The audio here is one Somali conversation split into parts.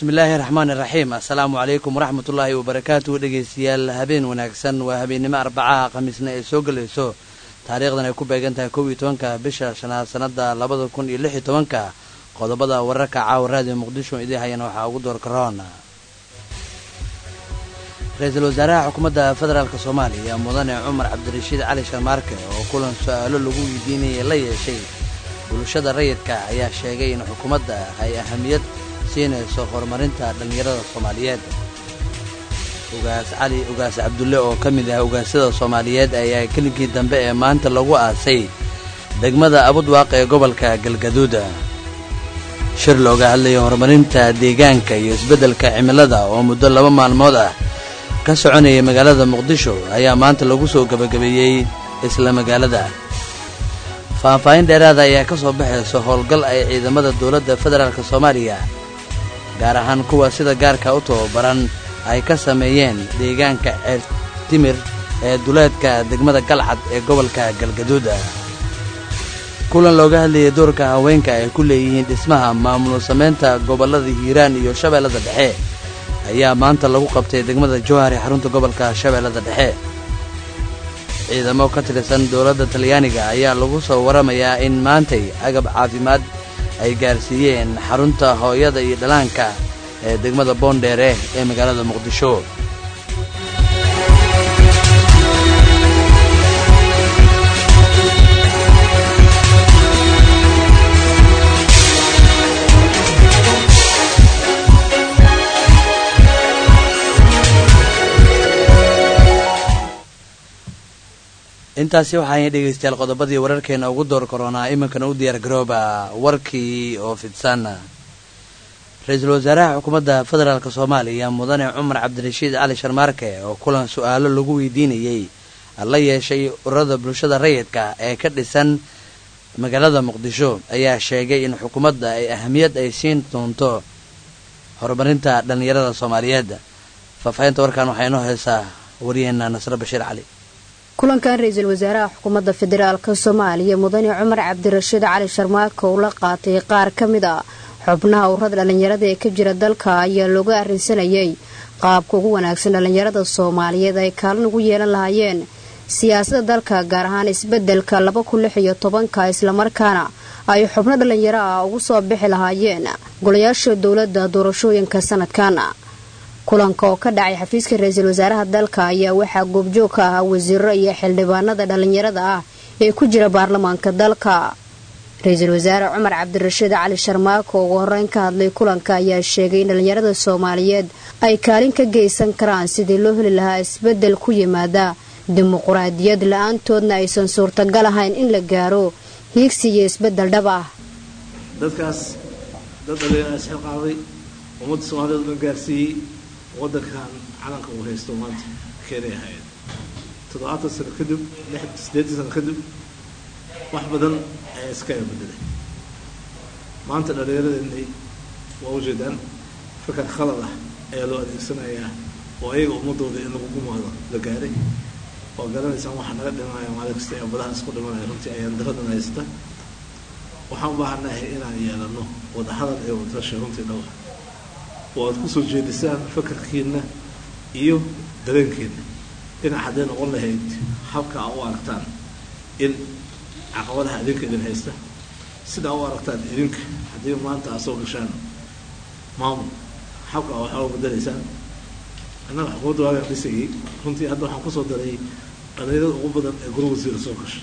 bismillaahi raxmaan iraxiim assalaamu calaykum waraxmatullaahi wabarakaatuhu dhegeystayaal habeen wanaagsan waa habeennimo arbacaha khamiisna ee soo gelayso taariikhdan ay ku beegan tahay kow iyo tobanka bisha shanaad sanada labada kun iyo lix iyo tobanka qodobada wararka caawa raadiyo muqdisho idii hayana waxaa ugu door karoon ra-iisul wasaaraha xukuumadda federaalk soomaaliya mudane cumar cabdirashiid cali sharmaarke oo kulan su-aalo lagu weydiinayay la yeeshay bulshada rayidka ayaa sheegay in xukuumadda ay ahamiyad siinayso horumarinta dhallinyarada soomaaliyeed ugaas cali ugaas cabdulle oo ka mid ah ugaasyada soomaaliyeed ayaa kelinkii dambe ee maanta lagu aasay degmada abudwaaq ee gobolka galgaduud shir looga hadlaya horumarinta deegaanka iyo isbeddelka cimilada oo muddo laba maalmood ah ka soconayay magaalada muqdisho ayaa maanta lagu soo gebagabeeyey isla magaalada faahfaahin dheeraada ayaa ka soo baxaysa howlgal ay ciidamada dowladda federaalk soomaaliya gaar ahaan kuwa sida gaarka u tababaran ay ka sameeyeen deegaanka ceer timir ee duleedka degmada galcad ee gobolka galgaduud kulan looga hadlayay doorka haweenka ay ku leeyihiin dhismaha maamul samaynta gobollada hiiraan iyo shabeellada dhexe ayaa maanta lagu qabtay degmada jowhar ee xarunta gobolka shabeellada dhexe ciidamo ka tirsan dowladda talyaaniga ayaa lagu soo waramayaa in maantay agab caafimaad ay gaarsiiyeen xarunta hooyada iyo dhalaanka ee degmada boondheere ee magaalada muqdisho intaasi waxaay dhegaystayaal qodobadii wararkeena ugu door koronaa iminkana u diyaar garooba warkii oo fidsan ra-iisul wasaaraha xukuumadda federaalk soomaaliya mudane cumar cabdirashiid cali sharmaarke oo kulan su-aalo lagu weydiinayey la yeeshay ururada bulshada rayidka ee ka dhisan magaalada muqdisho ayaa sheegay in xukuumadda ay ahamiyad ay siin doonto horumarinta dhallinyarada soomaaliyeed faahfaahinta warkan waxaa inoo haysaa waryaheena nasre bashiir cali kulankan ra-iisul wasaaraha xukuumadda federaalk soomaaliya mudane cumar cabdirashiid cali sharmaarke uu la qaatay qaar ka mid a xubnaha ururada dhallinyarada ee ka jira dalka ayaa looga arrinsanayay qaabka ugu wanaagsan dhallinyarada soomaaliyeed ay kaalin ugu yeelan lahaayeen siyaasadda dalka gaar ahaan isbeddelka laba kun lix iyo tobanka islamarkaana ay xubno dhallinyaro ah ugu soo bixi lahaayeen golayaasha dowladda doorashooyinka sanadkan kulanka oo ka dhacay xafiiska ra-iisul wasaaraha dalka ayaa waxaa goobjoog ka ahaa wasiiro iyo xildhibaanada dhallinyarada ah ee ku jira baarlamaanka dalka ra-iisul wasaare cumar cabdirashiid cali sharmaako ugu horeyn ka hadlay kulanka ayaa sheegay in dhallinyarada soomaaliyeed ay kaalin ka geysan karaan sidii loo heli lahaa isbeddel ku yimaada dimuquraadiyad la-aantoodna aysan suurtagal ahayn in la gaaro hiigsi iyo isbeddel dhab ah dadkaas dad dhalinyara isxilqaaday ummadda soomaaliyeed o dhan gaarsiiyey waddankan calanka uu haysto maanta keenay ahayd toddobaatan sano kadib siddeetan sano kadib wax badan ayaa iska bedelay maanta dhallinyaradeenay waa ujeedaan fakar khalad ah ayaa loo adeegsanayaa oo ayaga ummadooda in lagu gumaado la gaaray oo garanaysaan waxaa naga dhimanaya maalin kasta ee badaha isku dhimanaya runtii ayaan daradan haysta waxaan u baahanahay inaan yeelano wadahadal ee wadasha runtii dhowr oo aad kusoo jeedisaan fakarkiina iyo dareenkiina dhinac hadday noqon lahayd habka aa u aragtaan in caqabadaha idinka idin haysta sidaa u aragtaan idinka haddii maanta aad soo gashaan maamul habka aa waxaa u badalaysaan annaga xukuumadda waagaan dhisayay runtii hadda waxaan kusoo daray dhalinyarada ugu badan ee guri wasiira soo gashay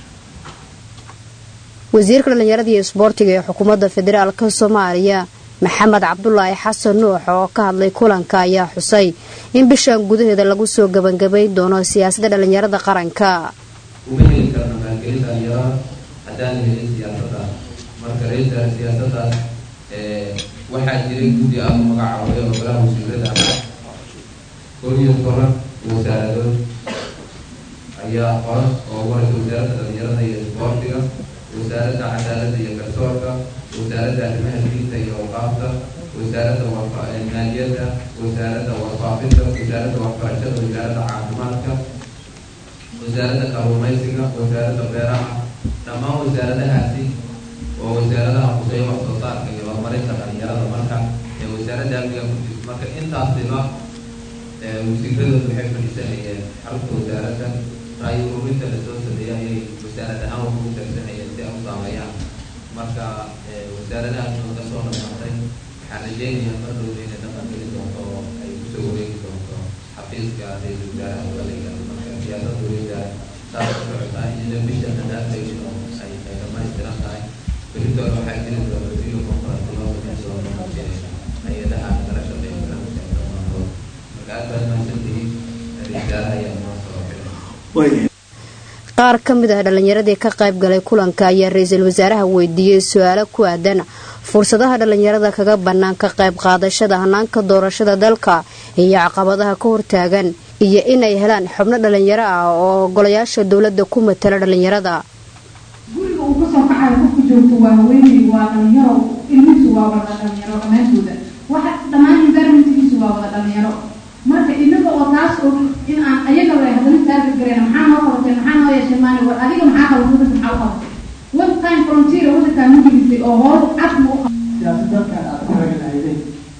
wasiirka dhallinyarada iyo isboortiga ee xukuumadda federaalk soomaaliya maxamed cabdulaahi xasan nuux oo ka hadlay kulanka ayaa xusay in bishan gudaheeda lagu soo gebangabayn doono siyaasadda dhallinyarada qaranka uma heli karna maalgelin dhalinyarada haddaan helin siyaasadaas marka ra-iisa siyaasadaas waxaa jiray guddi ah oo magacaabay oo golaha wasiirada koob iyo toban wasaaradood ayaa qoran oo ugu horeysa wasaaradda dhalinyarada iyo isboortiga wasaaradda cadaaladda iyo garsoorka wasaaradda arrimaha diinta iyo awqaafta wasaaradda maaliyadda wasaaradda warfaafinta wasaaradda waxbarashada wasaaradda caafimaadka wasaaradda kalluumaysiga wasaaradda beeraha dhammaan wasaaradahaasi oo wasaaradaha quseeya wax soo saarka iyo horumarinta dhalinyarada marka ee wasaaradda amniga ku jirta marka intaasiba wasiiradooda waxay fadhiisanayeen xarunta wasaaradda raayo ururinta lasoo sameeyay ayay wasaarad ahaan wax ugu darsanayeen si ay u saameeyaan marka wasaaradahaas oo ka soo dhamaatay waxaan rajeynayaa mar dhowda inay dhaqan geli doonto oo ay kusoo wareegi doonto xafiiska ra-iisul wasaaraha galayga marka siyaasadda weyda saas u socotaa iyada bisha dadaafayso ay ay dhamaystiran tahay beritoole waxaa jiri doona video conference loo bixin doono hay-adaha kala shaqeeya barnaamijka dhammaantood marka aad baad mahadsantihiin ra-iisul wasaaraha ayaa noo soo xiray qaar ka mid ah dhallinyaradii ka qayb galay kulanka ayaa ra-iisul wasaaraha weydiiyey su-aalo ku aadan fursadaha dhallinyarada kaga bannaan ka qayb qaadashada hanaanka doorashada dalka iyo caqabadaha ka hortaagan iyo inay helaan xubno dhallinyaro ah oo golayaasha dowladda ku matala dhallinyarada guriga uu kasoo kacayo qofku joogto waa haweeney waa dhalinyaro ilmihiisu waa wada dhalinyaro dhammaantooda waxa dhammaan environmentkiisu waa wada dhalinyaro marka inaga oo taas oo in aan ayaga way haddana taarget gareen maxaa noo qabatay maxaa noo yeeshay maani war adiga maxaa qabatay dadka maxaa u qabatay one time frontier wadankaa ma gelisay oo hool cad ma u qabatay siyaasadalkan aad ku raganaydeen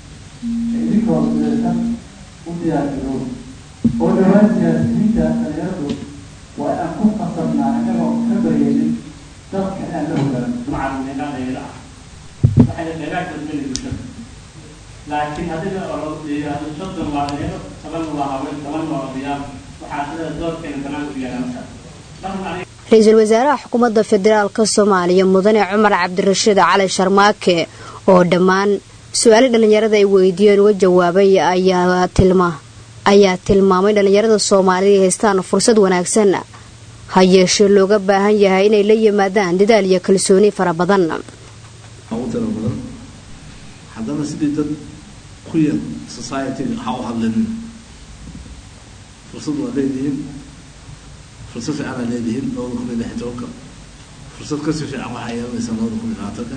idinkoo midaysan u diyaargaro oo dhawaan siyaasiyiinta dhalinyaradu waa aan ku qasabnaa inagoo ka baryaynin dalka aan la hogaan macalimiinadayda ah waxayna dheeraadka geli bulshada laakiin haddii oo yidhaahdo soddon waa dhalinyaro toban waa haween toban waa odayaal waxaa sida doorkeena banaanka u yaala markaas marka aniga ra-iisul wasaaraha xukuumadda federaalka soomaaliya mudane cumar cabdirashiid cali sharmaake oo dhammaan su-aali dhallinyarada ay weydiiyeen uga jawaabay ayaa tilma ayaa tilmaamay dhallinyarada soomaaliya ay haystaan fursad wanaagsan ha yeeshee looga baahan yahay inay la yimaadaan dadaal iyo kalsooni fara badan ugu tiro badan haddana sidii dad ku yar society-ga ha u hadlinin fursad waa leedihiin fursad fiican aa leedihiin labada kun iyo lix iyo tobanka fursad kasii fiican waxaa yeelanaysaa labada kun iyo labaatanka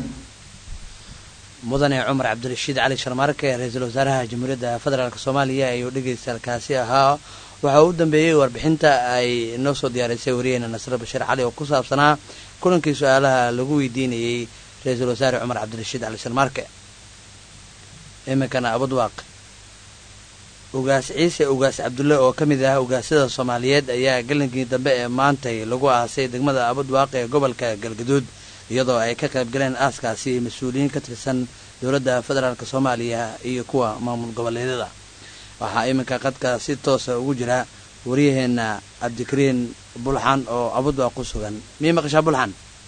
mudane cumar cabdirashiid cali sharmaarke ra-iisul wasaaraha jamhuuriyadda federaalk soomaaliya ayuu dhegeysalkaasi ahaa waxaa u dambeeyey warbixinta ay noo soo diyaarisay wariyeena nasre bashiir cali oo ku saabsanaa kulankii su-aalaha lagu weydiinayey ra-iisul wasaare cumar cabdirashiid cali sharmaarke iminkana abadwaaq ugaas ciise ugaas cabdulle oo ka mid ah ugaasyada soomaaliyeed ayaa galinkii dambe ee maantay lagu aasay degmada abadwaaq ee gobolka galgaduud iyadoo ay ka qayb galeen aaskaasi mas-uuliyiin ka tirsan dowladda federaalk soomaaliya iyo kuwa maamul goboleedyada waxaa iminka qadka si toosa ugu jira waryaheena cabdikariin bulxan oo abadwaaq ku sugan miyay maqashaa bulxan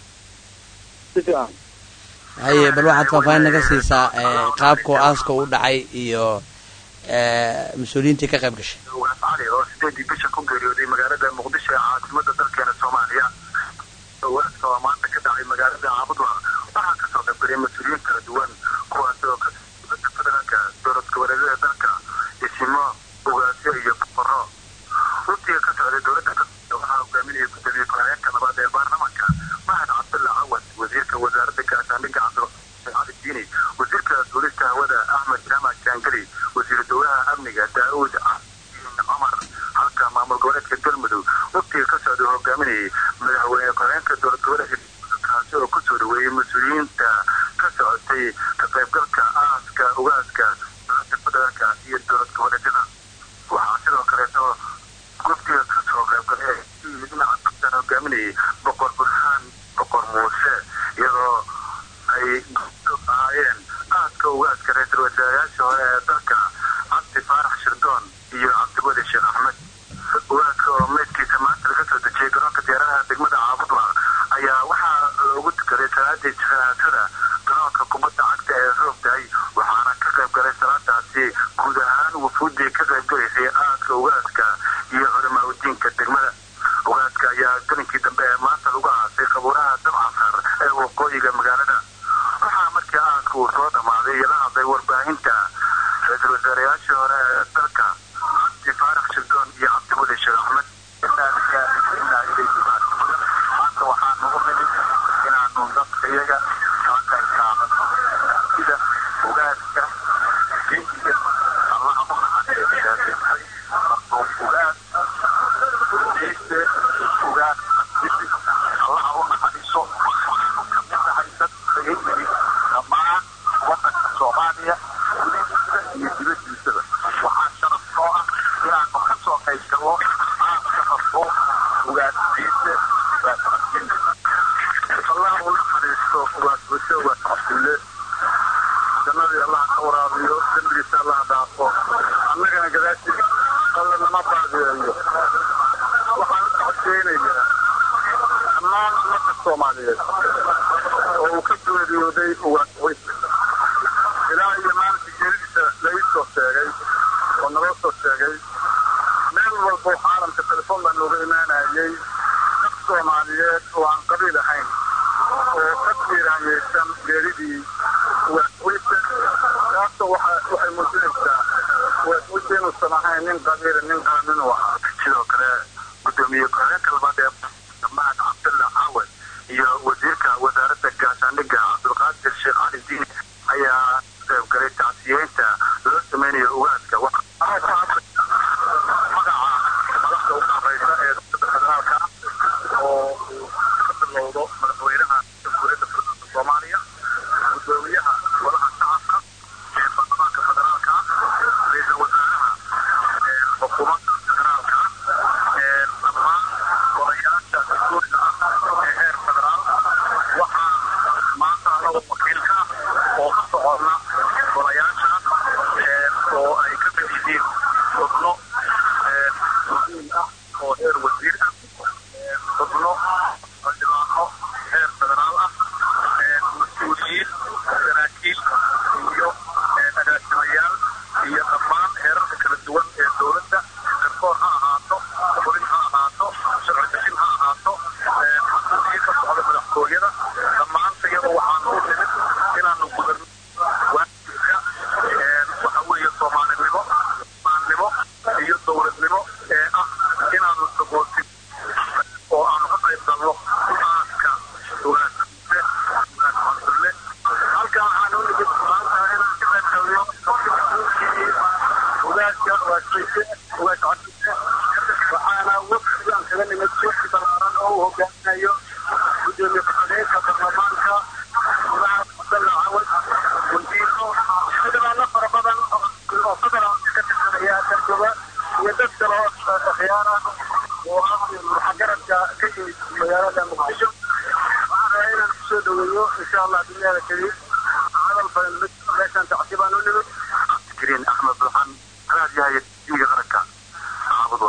haye bal waxaad faahfaahin naga siisaa qaabkao aaska u dhacay iyo mas-uuliyiintii ka qayb gashay ugaas cali oo sideedii bisha ku geeriyooday magaalada muqdisho ee caasimada dalkeena soomaaliya ugaaska oo maanta ka dhacay magaalada caabudwa waxaa kasoo qaybgalay mas-uuliyiin kala duwan kuwaas oo ka dowlada federaalka dowlad goboleedyada dalka isimo ugaasyo iyo boqoro runtiga ka socday dowladda waxaa hogaaminaya gudoomiye ku-xigeenka labaad ee baarlamaanka mahad cabdulla cawad wasiirka wasaaradda gaashaandhigga cabdiraxmaan cali diini wasiirka duulista hawada axmed jaamac jaangeli wasiir dowlaha amniga daauud cumar halka maamul goboleedka galmudug waqtiga ka socda hogaaminayay madaxweyne ku-xigeenka dowlad goboleedka kaasi oo kusoo dhaweeyey mas-uuliyiinta ka socotay ka qaybgalka aaska ugaaska dowlada federaalka iyo dowlad goboleedyada waxaa sidoo kaleeto waqtiga kasoo qaybgalay dhinaca kabtan hogaaminayay boqor burhaan boqor muuse iyadoo ay ahaayeen aaska ugaaska ra-iisul wasaarayaasha hore ee dalka cabdi faarax shirdoon iyo cabdiweli sheekh axmed ugaaska oo meydkiisa maanta laga soo dejiyey garoonka diyaaradaha degmada caabudwa ayaa waxaa loogu tukaday salaadii janaasada garoonka kubadda cagta ee roogdahay waxaana ka qayb galay salaadaasi guud ahaan wufuuddii ka qayb galaysay aaska ugaaska iyo culamaa udiinka degmada ugaaska ayaa galinkii dambe ee maanta lagu aasay qabuuraha dabcasar ee waqooyiga magaalada waxaa markii aaska uu soo dhammaaday la hadlay warbaahinta ra-iisul wasaarayaashii hore ee dalka cabdi faarax shirdoon iyo cabdiweli sheekh axmed maanta waxaan ugu nimid inaanu dadka iyaga kala qayb qaadano sida ugaaska geesiga allaha u naxariistahay markuu ugaas ay gabo aaska qafo ugaadsiise allah u naxariisto ugaasbashe ugaas cabdille jannadii allah ka waraabiyo dembigiisa allah dhaafo annagana gadaashii alla nama baadeeyo waxaan codeynayaa dhammaan ummadda soomaaliyeed oo uu ka geeriyooday ugaasweys ilaa iyo maalinka geeridiisa laii soo sheegay oo naloo soo sheegay meel walbo caalamka telefoon baa nooga imaanayay dad soomaaliyeed oo aan qabiil ahayn oo ka tiiraanyeysan geeridii ugaasweyse taasoo waxay muujinaysaa ugaasweyse inuusan ahayn nin qabiila nin qaanin u ahaa sidoo kale gudoomiye ku-xigeenka labaad ee mahad cabdalla cawad iyo wasiirka wasaaradda gaashaandhigga cabdulqaadir sheekh cali diin ayaa qayb galay tacsiyeynta loo sameynayo ugaaska magaca madaxda ugu horeysa ee federaalka oo uu ka bilowdo madaxweynaha jamhuuriyadda federaalka soomaaliya gudoomiyaha golaha shacabka ee baarlamaanka federaalka ra-iisul wasaaraha xukuumadda federaalka dhammaan golayaasha dastuuriga ah ee heer federaal waxaa maanta annagu wakiilka oo ka soconna golayaashaas oo ay ka mid yihiin xubno muhiim ah oo heer wasiir ah xubno xildhibaano heer federaal ah mas-uuliyiin saraakiil iyo agaasimayaal iyo dhammaan heerarka kala duwan ee dowladda garsoor ha ahaato polin ha ahaato sharci dejin ha ahaato mas-uuliyiin ka socda madaxtooyada dhammaanta iyadoo waxaanu u nimid inaanu gudan waajibka waxa weeye soomaalinimo maannimo iyo dowladnimo ee ah inaanu sagootin oo aanu ka qayb galno aaska ugaasise ugaas cabdulle halkaan waxaanu u nimid maanta inaan ka qayb galno ugaaska ugaasise ugaas cabdulle waxaana wafdigaan kaga nimid wafdi ballaaran oo uu hogaaminayo gudoomiye ku-xigeenka baarlamaanka mahad cabdalla cawad wasiiro xildhibaano fara badan oo federaalka ka tirsanaya darjoga iyo dad kale oo akhyaar ah oo ah muxagaradka ka yimid magaalada muqdisho waxaan rabaa inaan kusoo dhaweeyo insha allah duniyada kariim hadal badan meeshaan tacsi baan u nimid cabdikariin axmed buxan raadiyaha tv-ga qaranka caabudwa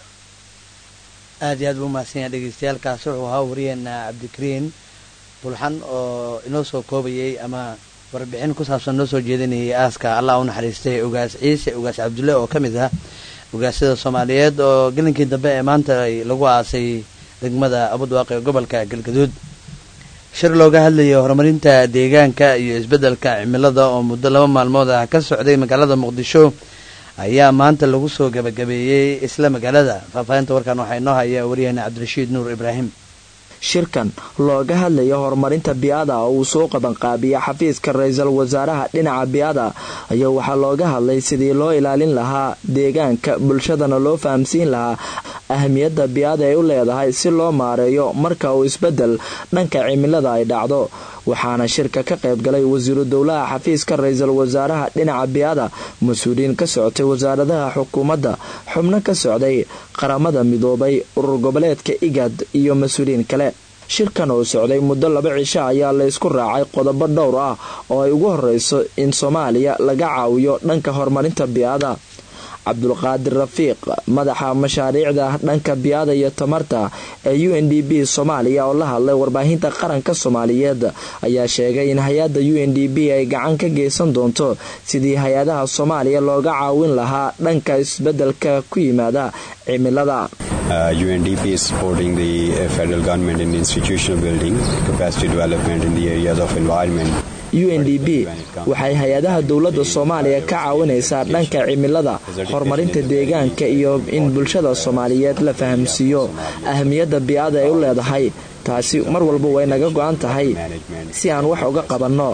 aad iyo aad buu umahadsan yahay dhegeystayaalkaasi wuxuu ahaa wariyeena cabdikariin bulxan oo inoo soo koobayay ama warbixin ku saabsan noo soo jeedinayay aaska allah u naxariistay ugaas ciise ugaas cabdulle oo ka mid ah ugaasyada soomaaliyeed oo gelinkii dambe ee maanta lagu aasay degmada abudwaaqi ee gobolka galgaduud shir looga hadlayay horumarinta deegaanka iyo isbeddelka cimilada oo muddo laba maalmood ah ka socday magaalada muqdisho ayaa maanta lagu soo gabagabeeyey isla magaalada faahfaahinta warkan waxaa inoo haya waryaheena cabdirashiid nuur ibraahim shirkan looga hadlaya horumarinta biada oo uu soo qabanqaabiya xafiiska ra-iisul wasaaraha dhinaca biada ayaa waxaa looga hadlay sidii loo ilaalin lahaa deegaanka bulshadana loo fahamsiin lahaa ahmiyadda biada ay u leedahay si loo maareeyo marka uu isbedel dhanka cimilada ay dhacdo waxaana shirka ka qayb galay wasiiru dowlaha xafiiska ra-iisul wasaaraha dhinaca biada mas-uuliyiin ka socotay wasaaradaha xukuumadda xubno ka socday qaramada midoobay urur goboleedka igad iyo mas-uuliyiin kale shirkan oo socday muddo laba cisho ayaa la ysku raacay qodobo dhowr ah oo ay ugu horeyso in soomaaliya laga caawiyo dhanka horumarinta biada cabdulqaadir rafiiq madaxa mashaariicda dhanka biada iyo tamarta ee u n d b soomaaliya oo la hadlay warbaahinta qaranka soomaaliyeed ayaa sheegay in hay-adda u n d b ay gacan ka geysan doonto sidii hay-adaha soomaaliya looga caawin lahaa dhanka isbedelka ku yimaada cimilada UNDP is supporting the uh, federal government in institutional building, capacity development in the areas of environment. u n d b waxay hay-adaha dowladda soomaaliya ka caawinaysaa dhanka cimilada horumarinta deegaanka iyo in bulshada soomaaliyeed la fahamsiiyo ahmiyadda bi-ada ay u leedahay taasi mar walba way naga go-an tahay si aan wax uga qabanno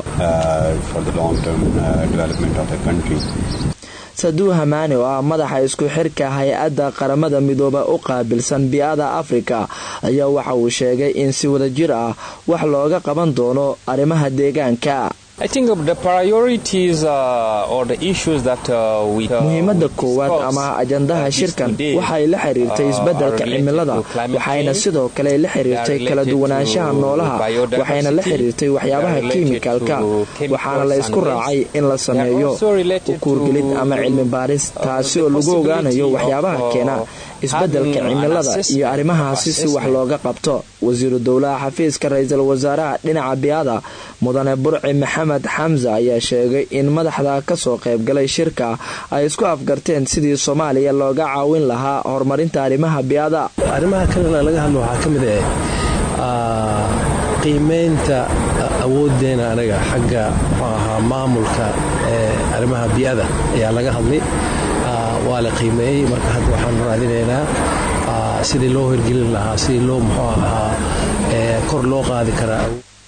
saduu hamaani oo ah madaxa isku xirka hay-adda qaramada midooba u qaabilsan bi-ada afrika ayaa waxa uu sheegay in si wadajir ah wax looga qaban doono arrimaha deegaanka muhiimadda koowaad ama ajandaha shirkan waxay la xiriirtay isbeddelka cimilada waxayna sidoo kale la xiriirtay kala duwanaanshaha noolaha waxayna la xiriirtay waxyaabaha kiimikalka waxaana la isku raacay in la sameeyo ukuurgelid ama cilmi baaris taasi oo lagu ogaanayo waxyaabaha keena isbeddelka cimilada iyo arrimahaasi si wax looga qabto wasiiru dowlaha xafiiska ra-iisul wasaaraha dhinaca biyaada mudane burci maxamed xamse ayaa sheegay in madaxda kasoo qaybgalay shirka ay isku afgarteen sidii soomaaliya looga caawin lahaa horumarinta arrimaha biyaada arrimaha kalena laga hadlo waxaa ka mid ah qiimaynta awooddeena anaga xagga muxuu ahaa maamulka ee arrimaha biyaada ayaa laga hadlay waa la qiimeeyey marka hadda waxaan raadinaynaa sidii loo hirgelin lahaa sidii loo muxuu ahaa kor loo qaadi karaa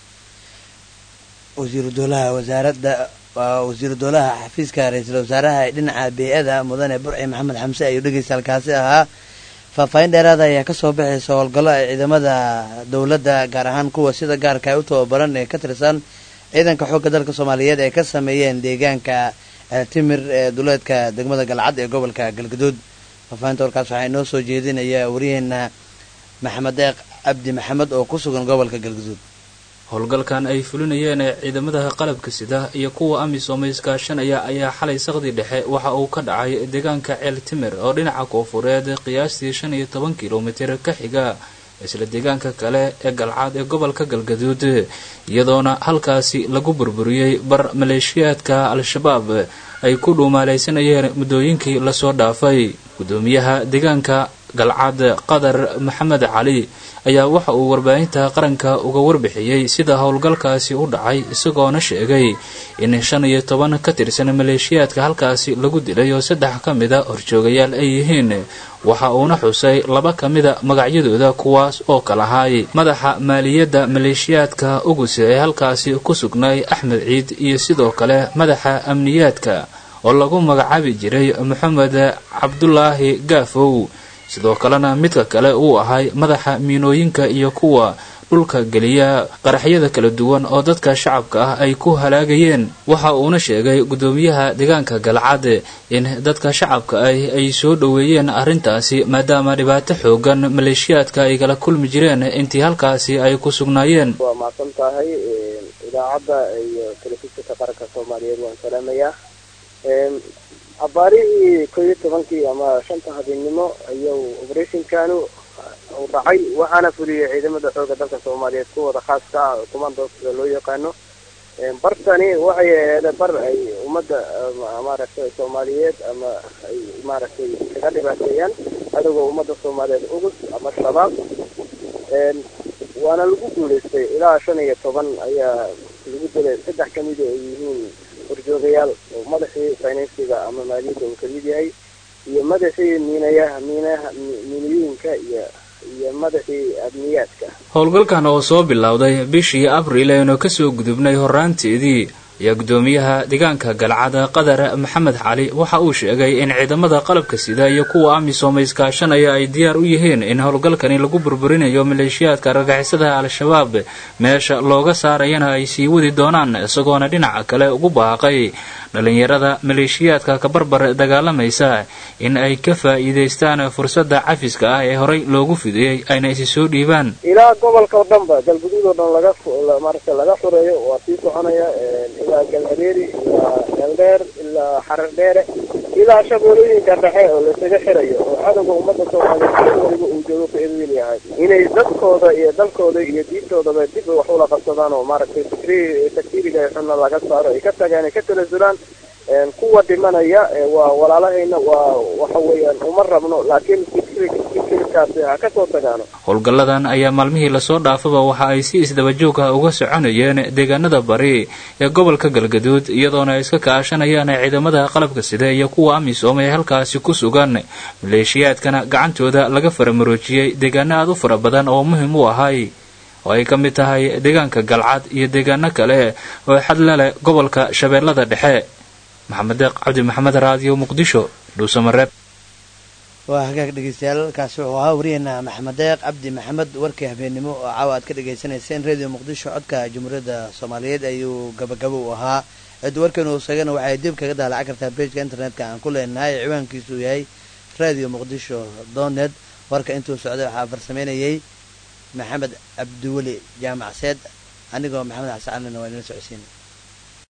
wasiiru dowlaha wasaaradda wasiiru dowlaha xafiiska ra-iisul wasaaraha ee dhinaca bey-ada mudane burci maxamed xamse ayuu dhegeysta halkaasi ahaa faahfaahin dheeraada ayaa kasoo baxaysa howlgallo ay ciidamada dowladda gaar ahaan kuwa sida gaarka ay u tababaran ee ka tirsan ciidanka xoogga dalka soomaaliyeed ay ka sameeyeen deegaanka timir ee duleedka degmada galcad ee gobolka galgaduud faahfaahinta warkaas waxaa inoo soo jeedinaya waryaheena maxamed deeq cabdi maxamed oo ku sugan gobolka galgaduud howlgalkan ay fulinayeen ee ciidamada qalabka sida iyo kuwa amisom iskaashanaya ayaa xalay saqdi dhexe waxa uu ka dhacay deegaanka ceel timir oo dhinaca koofureed qiyaastii shan iyo toban kilomitir ka xiga isla deegaanka kale ee galcaad ee gobolka galgaduud iyadoona halkaasi lagu burburiyey bar maleeshiyaadka al-shabaab ay ku dhuumaalaysanayeen muddooyinkii lasoo dhaafay gudoomiyaha deegaanka galcad qadar maxamed cali ayaa waxa uu warbaahinta qaranka uga warbixiyey sida howlgalkaasi u dhacay isagoona sheegay in shan iyo toban ka tirsan maleeshiyaadka halkaasi lagu dilay oo saddex ka mida horjoogayaal ay yihiin waxa uuna xusay laba ka mida magacyadooda kuwaas oo kalahay madaxa maaliyadda maleeshiyaadka uguse ee halkaasi ku sugnay axmed ciid iyo sidoo kale madaxa amniyaadka oo lagu magacaabi jiray maxamed cabdulaahi gaafow sidoo kalena midka kale uu ahay madaxa miinooyinka iyo kuwa dhulka geliya qaraxyada kala duwan oo dadka shacabka ah ay ku halaagayeen waxa uuna sheegay gudoomiyaha deegaanka galcad in dadka shacabka ah ay soo dhoweeyeen arrintaasi maadaama dhibaato xoogan maleeshiyaadka ay kala kulmi jireen intii halkaasi ay ku sugnaayeen waa mahadsan tahay idaacadda iyo telefishinka qaranka soomaaliyeed waan salaamayaa abaarihii ko iyo tobankii ama shanta habeennimo ayuu oberathinkanu u dhacay waxaana fuliyey ciidamada xooga dalka soomaaliyeed kuwooda khaaska ah commandooska loo yaqaano bartani waxay aheed bar ay ummadda maaragtay soomaaliyeed ama ay maaragtay kaga dhibaateeyaan adagoo ummadda soomaaliyeed ugus ama shabaab waana lagu guulaystay ilaa shan iyo toban ayaa lagu dilay saddex kamida ay yihiin horjoogayaal oo madaxii finansiga ama maaliyadda uu kamid yahay iyo madaxii miinayaha miinaha miinooyinka iyo iyo madaxii amniyaadka howlgalkan oo soo bilowday bishii abriil aynu kasoo gudubnay horaanteedii ayaa gudoomiyaha deegaanka galcada qadar maxamed cali waxa uu sheegay in ciidamada qalabka sida iyo kuwa amisom iskaashanaya ay diyaar u yihiin in howlgalkani lagu burburinayo maleeshiyaadka argagixisada al-shabaab meesha looga saarayana ay sii wadi doonaan isagoona dhinaca kale ugu baaqay dhalinyarada maleeshiyaadka kabarbar dagaalamaysa in ay ka faa'iidaystaan fursadda cafiska ah ee horey loogu fidiyey ayna isi soo dhiibaan ilaa gobolka oo dhan ba galguduud oo dhan laga maaragta laga xureeyo waa sii soconaya ilaa galhareeri ilaa eldheer ilaa xarar dheere ilaa shabeelooyinka dhexe oo lasaga xirayo oo cadowga ummadda soomaaliyeed waliba uu joogo ka edwiil yahay inay dadkooda iyo dalkooda iyo diintoodaba dib wax ula qabsadaan oo maaragtay takfiriga xunna laga saaro ay ka tagaan ay ka talasulaan kuwa dhimanaya waa walaalahayna waa waxa weeyaan uma rabno laakiin fikirkaasi ha kasoo tagaano howlgalladan ayaa maalmihii lasoo dhaafaba waxa ay si isdabajoog ah uga soconayeen deegaanada bari ee gobolka galgaduud iyadoona ay iska kaashanayaan ciidamada qalabka sida iyo kuwa amisom ee halkaasi ku sugan maleeshiyaadkana gacantooda laga faramaroojiyey deegaano aad u fara badan oo muhim u ahay oo ay ka mid tahay deegaanka galcad iyo deegaano kale oo xadla leh gobolka shabeellada dhexe maxamed deeq cabdi maxamed raadiyo muqdisho dhuusamareeb waa hagaag dhegeystayaal kaasi wuxuu ahaa wariyeena maxamed deeq cabdi maxamed warkii habeennimo oo caawa aad ka dhagaysanayseen radio muqdisho codka jamhuuriyadda soomaaliyeed ayuu gabagabo u ahaa cid warkeenu isagana waxay dib kaga daalacan kartaa bejka internetka aan ku leenahay ciwaankiisu yahay radio muqdisho donet warka intuu socday waxaa farsameynayay maxamed cabdiweli jaamacseed anigoo maxamed xasan calina waa inala socodsiina